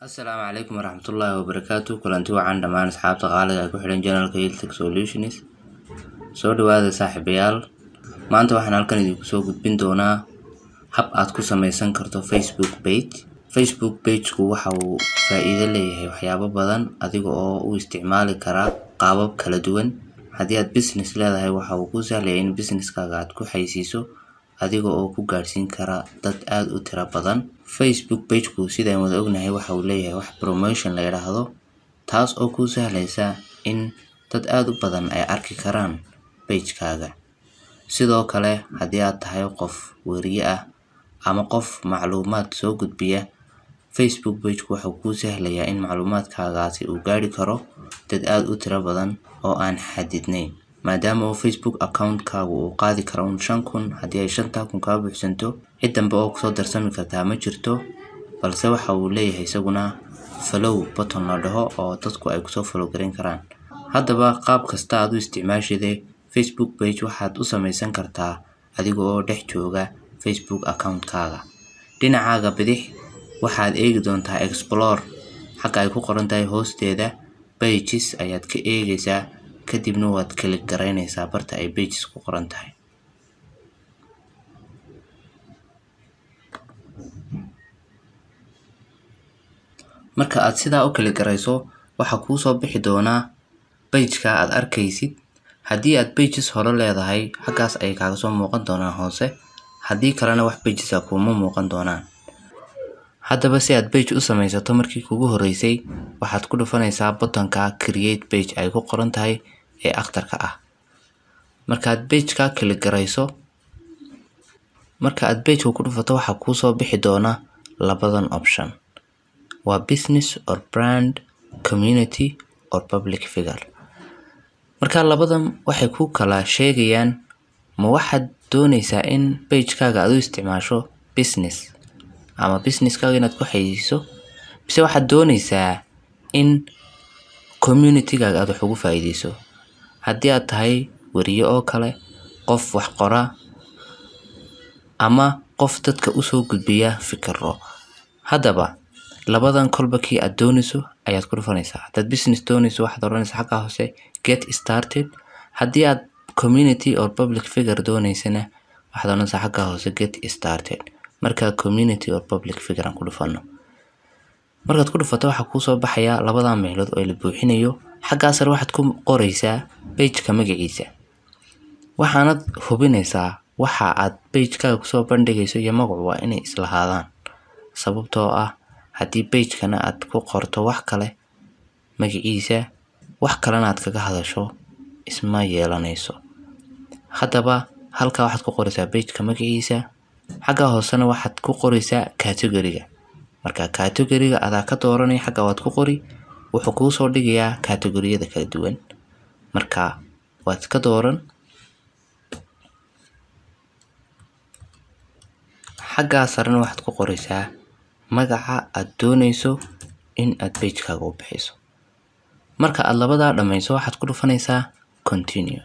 Asalaamu calaykum waraxmatullaahi wabarakaatu kulanti wacan dhammaan asxaabta qaaliga ee ku xidhan janalka Hilltech Solutions soo dhawaada saaxiibayaal maanta waxaan halkan idinku soo gudbin doonaa hab aad ku samaysan karto Facebook page Facebook page-ku waxa uu faa'iido leeyahay waxyaabo badan adiga oo u isticmaali kara qaabab kala duwan haddii aad business leedahay waxa uu kuu sahlayaa in businesskaaga aad ku xayeysiiso adiga oo ku gaadhsiin kara dad aad u tiro badan Facebook page-ku sidaan wada ognahay waxa uu leeyahay wax promotion la yidhaahdo taas oo kuu sahlaysa in dad aad u badan ay arki karaan page-kaaga sidoo kale haddii aad tahay qof weriye ah ama qof macluumaad soo gudbiya Facebook page-ku waxa uu kuu sahlayaa in macluumaadkaagaasi uu gaadhi karo dad aad u tiro badan oo aan xadidnayn maadaama uu Facebook account-kaagu uu qaadi karo un shan kun haddii ay shantaa kun kaa buuxsanto cid dambe oo kusoo darsami kartaa ma jirto balse waxa uu leeyahay isaguna follow button la dhaho oo dadku ay kusoo follow gareyn karaan haddaba qaab kasta aad u isticmaashide Facebook page waxaad u samaysan kartaa adiga oo dhex jooga Facebook account-kaaga dhinacaaga bidix waxaad eegi doontaa explore xagga ay ku qoran tahay hoosteeda pages ayaad ka eegaysaa kadibna waad kalik garaynaysaa barta ay pages ku qoran tahay marka aad sidaa u kalik garayso waxaa kuu soo bixi doonaa page-ka aad arkaysid haddii aad pages hore leedahay xaggaas ayay kaaga soo muuqan doonaan hoose haddii kalena wax pages ah kuuma muuqan doonaan haddaba si aad page u samaysato markii kugu horreysay waxaad ku dhufanaysaa buttonka create page ay ku qoran tahay ee akhtarka ah markaad page-ka kalik garayso marka aad page-ka ku dhufato waxaa kuu soo bixi doona labadan option waa business or brand community or public figure marka labadan waxay ku kala sheegayaan ma waxaad doonaysaa in page-kaaga aad u isticmaasho business ama businesskaaga inaad ku xayeysiiso mise waxaad doonaysaa in community-gaaga aad wax ugu faa'iideyso haddii aad tahay weriye oo kale qof wax qora ama qof dadka usoo gudbiya fikiro haddaba labadan kolba kii aad doonayso ayaad ku dhufanaysaa haddaad business doonayso waxaad odhanaysaa xagga hoose get started haddii aad community or public figure doonaysana waxaad odhanaysaa xagga hoose get started markaa community or public figure aan ku dhufano markaad ku dhufato waxaa kuusoo baxaya labada meelood oo la buuxinayo xaggaa sare waxaad ku qoraysaa page-ka magaciisa waxaanad hubinaysaa waxa aad page-kaaga kusoo bandhigayso iyo magacu waa inay islahaadaan sababtoo ah haddii page-kana aad ku qorto wax kale magaciisa wax kalena aad kaga hadasho isma yeelanayso haddaba halkaa waxaad ku qoraysaa page-ka magaciisa xagga hoosena waxaad ku qoraysaa category-ga marka category-ga adaa ka dooranaya xagga waad ku qori wuxuu kuu soo dhigayaa category-yada kala duwan marka waad ka dooran xaggaa sarena waxaad ku qoraysaa magaca aad doonayso in aad page-kaaga u bixiso marka aad labadaa dhammayso waxaad ku dhufanaysaa continue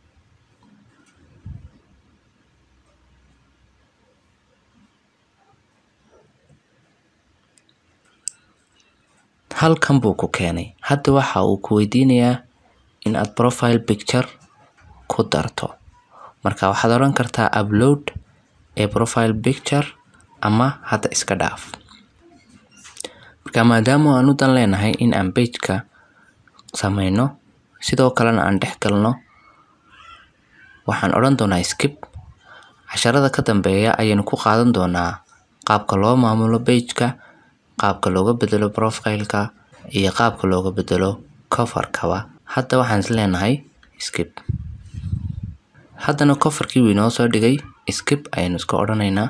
halkan buu ku keenay hadda waxa uu ku weydiinayaa in aad profile picture ku darto marka waxaad odhan kartaa upload ee profile picture ama hadda iska dhaaf marka maadaama aan u dan leenahay in aan page-ka samayno sidoo kalena aan dhex galno waxaan odhan doonaa skip casharada ka dambeeya ayaynu ku qaadan doonaa qaabka loo maamulo page-ka qaabka looga bedelo profile-ka iyo qaabka looga bedelo cover-kaba hadda waxaan is leenahay skip haddana cover-kii wuu inoo soo dhigay skip ayaynu iska odhanaynaa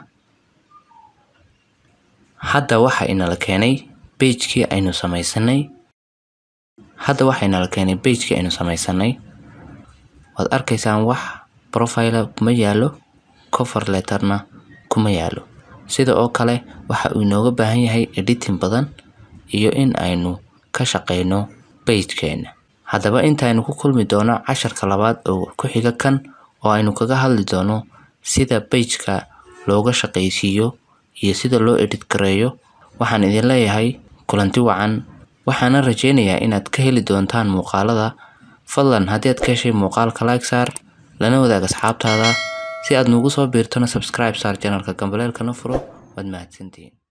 hadda waxa inala keenay page-kii aynu samaysanay hadda waxa inala keenay page-kii aynu samaysanay waad arkaysaan wax profile kuma yaalo cover letterna kuma yaalo sida oo kale waxa uu inooga baahan yahay editing badan iyo in aynu ka shaqeyno page-keena haddaba intaynu ku kulmi doono casharka labaad oo ku xiga kan oo aynu kaga hadli doono sida page-ka looga shaqaysiiyo iyo sida loo edit gareeyo waxaan idin leeyahay kulanti wacan waxaana rajeynayaa inaad ka heli doontaan muuqaalada fadlan haddii aad ka heshay muuqaalka like saar lana wadaag asxaabtaada si aad nuugu soo biirtona subscribe saar channelka gambaleelkana furo waad mahadsantihiin